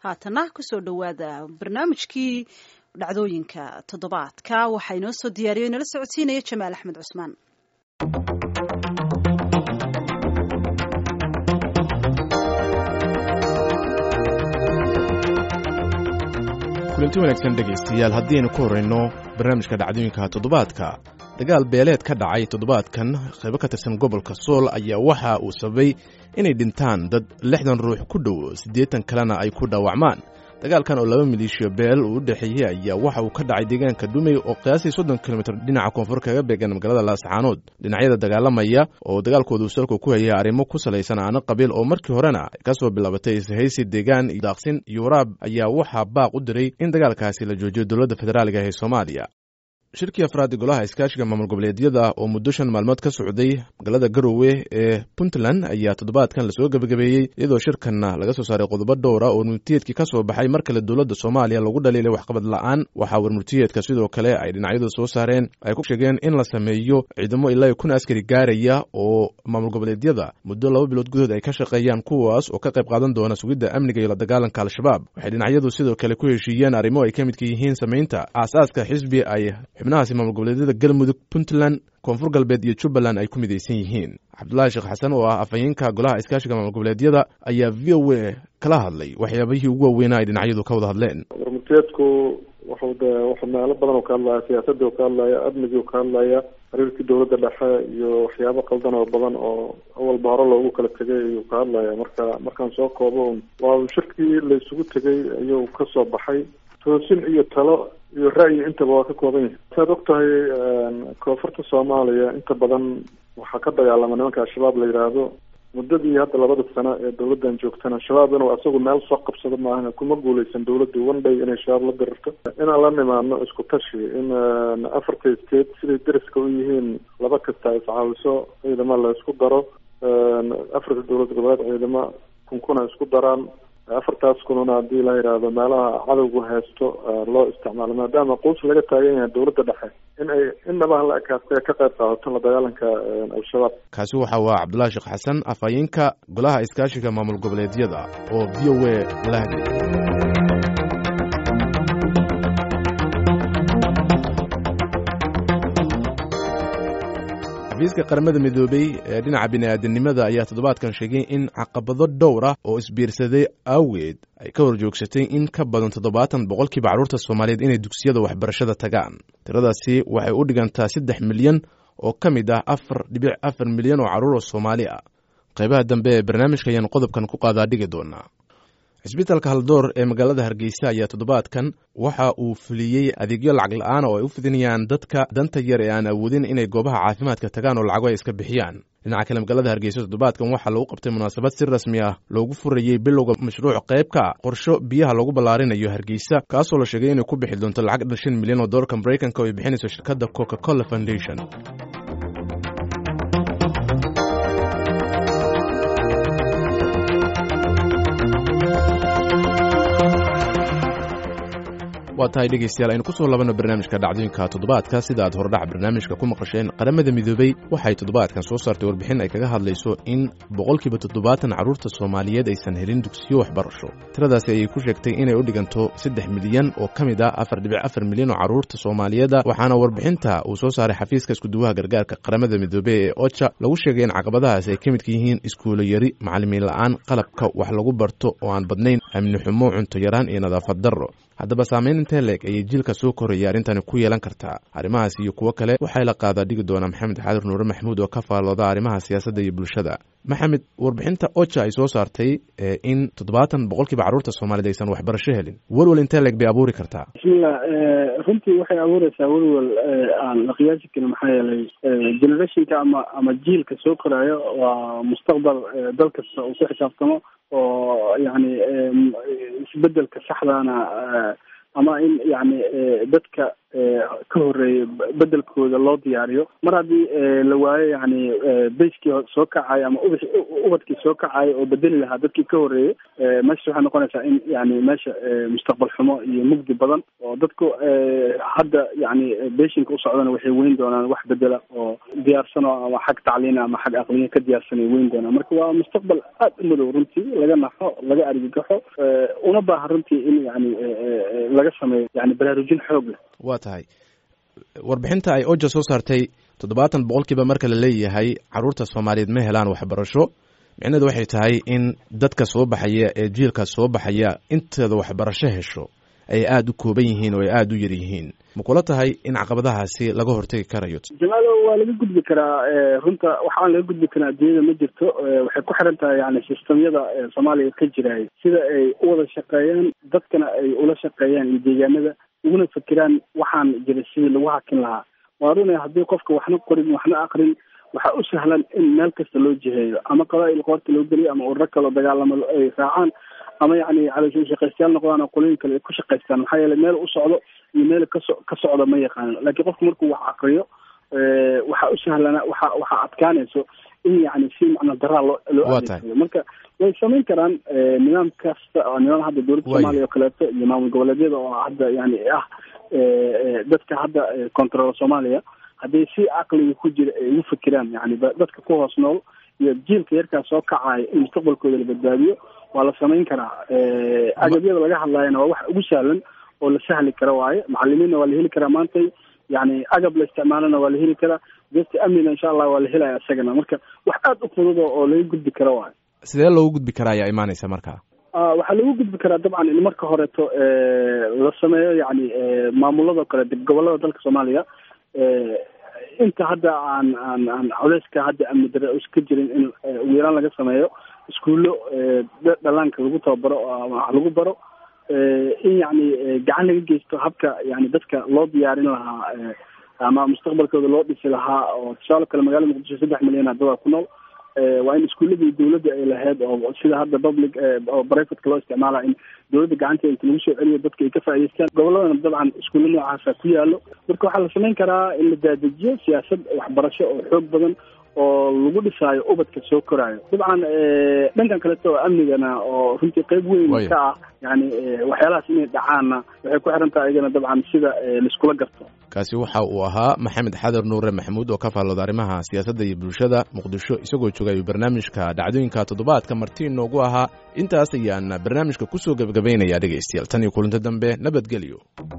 haatana kusoo dhowaada barnaamijkii dhacdooyinka toddobaadka waxaa inoo soo diyaariyo inala socodsiinaya jamaal axmed cusmaan kulanti wanaagsan dhegaystayaal haddiaynu ku horrayno barnaamijka dhacdooyinka toddobaadka dagaal beeleed ka dhacay toddobaadkan qaybo ka tirsan gobolka sool ayaa waxa uu sababay inay dhintaan dad lixdan ruux ku dhow siddeetan kalena ay ku dhaawacmaan dagaalkan oo laba maleeshiya beel uu u dhexeeyey ayaa waxa uu ka dhacay deegaanka dhumey oo qiyaasii soddon kilomitir dhinaca koonfur kaga beegan magaalada laascaanood dhinacyada dagaalamaya oo dagaalkoodu salku ku hayay arrimo ku salaysan aano qabiil oo markii horena ka soo bilaabatay ishaysi deegaan daaqsin iyo waraab ayaa waxaa baaq u diray in dagaalkaasi la joojiyo dowladda federaaliga ee soomaaliya shirkii afraad golaha iskaashiga maamul goboleedyada oo muddo shan maalmood ka socday magaalada garowe ee puntland ayaa toddobaadkan lasoo gebagabeeyey iyadoo shirkanna laga soo saaray qodobo dhowra oo murtiyeedkii ka soo baxay mar kale dowladda soomaaliya lagu dhaliilay waxqabad la'aan waxaa warmurtiyeedka sidoo kale ay dhinacyadu soo saareen ay ku sheegeen in la sameeyo ciidamo ilaa kun askari gaaraya oo maamul goboleedyada muddo laba bilood gudahood ay ka shaqeeyaan kuwaas oo ka qayb qaadan doona sugidda amniga iyo la dagaalanka al-shabaab waxay dhinacyadu sidoo kale ku heshiiyeen arrimo ay ka midka yihiin samaynta aasaaska xisbi ay xubnahaasi maamul goboleedyada galmudug puntland koonfur galbeed iyo jubbaland ay ku midaysan yihiin cabdulaahi sheekh xasan oo ah afhayeenka golaha iskaashiga maamul goboleedyada ayaa v o a kala hadlay waxyaabihii ugu waaweynaa ay dhinacyadu ka wada hadleen warmurteedku wuxuu de wuxuu meelo badan oo ka hadlaya siyaasadii oo ka hadlaya amnigii oo ka hadlaya xiriirkii dowladda dhexe iyo waxyaabo qaldan oo badan oo awalba hore loogu kala tegay ayuu ka hadlaya marka markaan soo koobo waa shirkii la isugu tegay ayuu ka soo baxay toosin iyo talo iyo ra'yi intaba waa ka kooban yahay saad og tahay koonfurta soomaaliya inta badan waxaa ka dagaalama nimanka al-shabaab la yidhaahdo muddadii hadda labada sano ee dowladdan joogtana shabaab inuu asagu meel soo qabsado maahan kuma guuleysan dowladdu one day inay shabaab la dirirto inaan la nimaadno isku tashi in afarta state siday deriska u yihiin laba kasta ay iscaawiso ciidamo la isku daro afarta dowlad goboleed ciidamo kunkuna isku daraan afartaas kununa haddii la yidhaahdo meelaha cadowgu haysto loo isticmaalo maadaama quus laga taagan yahay dowladda dhexe in ay innaba la ekaastay ka qayb qaadato la dagaalanka al-shabaab kaasi waxa waa cabdullahi sheekh xasan afhayeenka golaha iskaashiga maamul goboleedyada oo v o a la hadlay xafiiska qaramada midoobey ee dhinaca bini'aadanimada ayaa toddobaadkan sheegay in caqabado dhowr ah oo isbiirsaday awgeed ay ka hor joogsatay in ka badan toddobaatan boqolkiiba carruurta soomaaliyeed inay dugsiyada waxbarashada tagaan tiradaasi waxay u dhigantaa saddex milyan oo ka mid ah afar dhibic afar milyan oo carruur oo soomaali ah qaybaha dambe ee barnaamijka ayaan qodobkan ku qaadaa dhigi doonaa cisbitaalka haldoor ee magaalada hargeysa ayaa toddobaadkan waxa uu fuliyey adeegyo lacag la-aan oo ay u fidinayaan dadka danta yar ee aan awoodin inay goobaha caafimaadka tagaan oo lacago ay iska bixiyaan dhinaca kale magaalada hargeysa toddobaadkan waxaa lagu qabtay munaasabad si rasmi ah loogu furayey bilowga mashruuc qayb ka qorsho biyaha lagu ballaarinayo hargeysa kaasoo la sheegay inay ku bixi doonto lacag dhan shan milyan oo doolarka maraykanka oo ay bixinayso shirkadda coca cola foundation waa tahay dhegaystayaal aynu ku soo labanno barnaamijka dhacdooyinka toddobaadka sida aad hordhac barnaamijka ku maqasheen qaramada midoobey waxay toddobaadkan soo saartay warbixin ay kaga hadlayso in boqolkiiba toddobaatan carruurta soomaaliyeed aysan helin dugsiyo waxbarasho tiradaasi ayay ku sheegtay inay u dhiganto saddex milyan oo ka mid ah afar dhibic afar milyan oo carruurta soomaaliyeeda waxaana warbixinta uu soo saaray xafiiska iskuduwaha gargaarka qaramada midoobey ee oja lagu sheegay in caqabadahaasi ay ka midka yihiin iskuulo yari macallimiin la'aan qalabka wax lagu barto oo aan badnayn amni xumo cunto yaraan iyo nadaafad darro haddaba saamayn intee leeg ayay jiilka soo koraya arrintani ku yeelan kartaa arrimahaas iyo kuwo kale waxay la qaadaa dhigi doonaa maxamed xaadir nuure maxamuud oo ka faallooda arrimaha siyaasadda iyo bulshada maxamed warbixinta oja ay soo saartay in toddobaatan boqolkiiba carruurta soomaaliyed aysan waxbarasho helin welwel intee leeg bay abuuri kartaa bismillah runtii waxay abuureysaa welwel aan la qiyaasi karin maxaa yeelay generationka ama ama jiilka soo koraayo waa mustaqbal dal kasta uu ku xisaabtamo oo yani isbedelka saxdaana ama in yani dadka ka horeeyay bedelkooda loo diyaariyo mar haddii la waayo yani bayskii soo kacayo ama ubax ubadkii soo kacayo oo bedeli lahaa dadkii ka horeeyey meesha waxay noqonaysaa in yani meesha mustaqbal xumo iyo mugdi badan oo dadku hadda yani beshinka usocdana waxay weyn doonaan wax bedela oo diyaarsano ama xag tacliina ama xag aqliya ka diyaarsanay weyn doonaan marka waa mustaqbal aada u madow runtii laga naxo laga argagaxo una baaha runtii in yani laga sameeyo yani baraarujin xoog leh waa tahay warbixinta ay oja soo saartay toddobaatan boqolkiiba marka la leeyahay caruurta soomaaliyeed ma helaan waxbarasho micnaheedu waxay tahay in dadka soo baxaya ee jiilka soo baxaya inteeda waxbarasho hesho ay aada u kooban yihiin oo ay aada u yar yihiin ma kula tahay in caqabadahaasi laga hortegi karayo jamaalo waa laga gudbi karaa runta waxaan laga gudbi karaa adduunyada ma jirto waxay ku xiran tahay yani sistamyada soomaaliya ka jiraay sida ay u wada shaqeeyaan dadkana ay ula shaqeeyaan iyo deegaanada uguna fikiraan waxaan jira sidii lagu hakin lahaa waa runa haddii qofka waxna qorin waxna akrin waxaa u sahlan in meel kasta loo jiheeyo ama qabaa-il qoorta loo geliyo ama ururo kaloo dagaalamo ay raacaan ama yani caloosha shaqaystayaal noqdaan oo qolooyin kale ay ku shaqaystaan maxaa yeelay meel u socdo iyo meel kaso ka socdo ma yaqaano laakiin qofku markuu wax akriyo waxaa u sahlana waxa waxaa adkaanayso in yani si macna daraa loo loo adeegsado marka way samayn karaan nidaam kasta oo nidaam hadda dowladda soomaaliya oo kaleeto iyo maamul goboleedyada oo hadda yani ah dadka hadda control soomaaliya hadday si caqliga ku jira ay ugu fikiraan yani dadka ku hoos nool iyo jiilka yarkaas soo kacaya in mustaqbalkooda la badbaadiyo waa la samayn karaa agabyada laga hadlaayana waa wax ugu sahlan oo la sahli kara waaye macalimiinna waa la heli karaa maantay yani agab la isticmaalana waa la heli karaa desta amnina insha allah waa la helaya isagana marka wax aada u fudud oo laga gudbi kara waayo sidee loogu gudbi karaa ayaa imaanaysa marka waxaa lagu gudbi karaa dabcan in marka horeeto la sameeyo yani maamulado kale gobolada dalka soomaaliya inta hadda aan aan aan culeyska hadda amni dare iska jirin in ugu yaraan laga sameeyo iskuullo dhalaanka lagu tababaro wax lagu baro in yani gacan laga geysto habka yani dadka loo diyaarin lahaa ama mustaqbalkooda loo dhisi lahaa oo tusaale kale magaalada muqdisho saddex milyan hadda ku nool waa in iskuuladii dawladda ay lahayd oo sida hadda public oo brivateka loo isticmaala in dawladda gacanteeda inta lagu soo celiyo dadka ay ka faa'idaystaan goboladana dabcan iskuulla noocaasa ku yaalo marka waxaa la samayn karaa in la daadejiyo siyaasad waxbarasho oo xoog badan oo lagu dhisaayo ubadka soo koraayo dabcan dhankan kaleto oo amnigana oo runtii qeyb weyn ka ah yani waxyaalahaas inay dhacaanna waxay ku xiran tahay iyagana dabcan sida laiskula garto kaasi waxa uu ahaa maxamed xadar nuure maxamuud oo ka faallooda arrimaha siyaasadda iyo bulshada muqdisho isagoo joogay barnaamijka dhacdooyinka toddobaadka marti noogu ahaa intaas ayaan barnaamijka kusoo gebagabaynaya dhegaystayaal tan iyo kulinta dambe nabadgelyo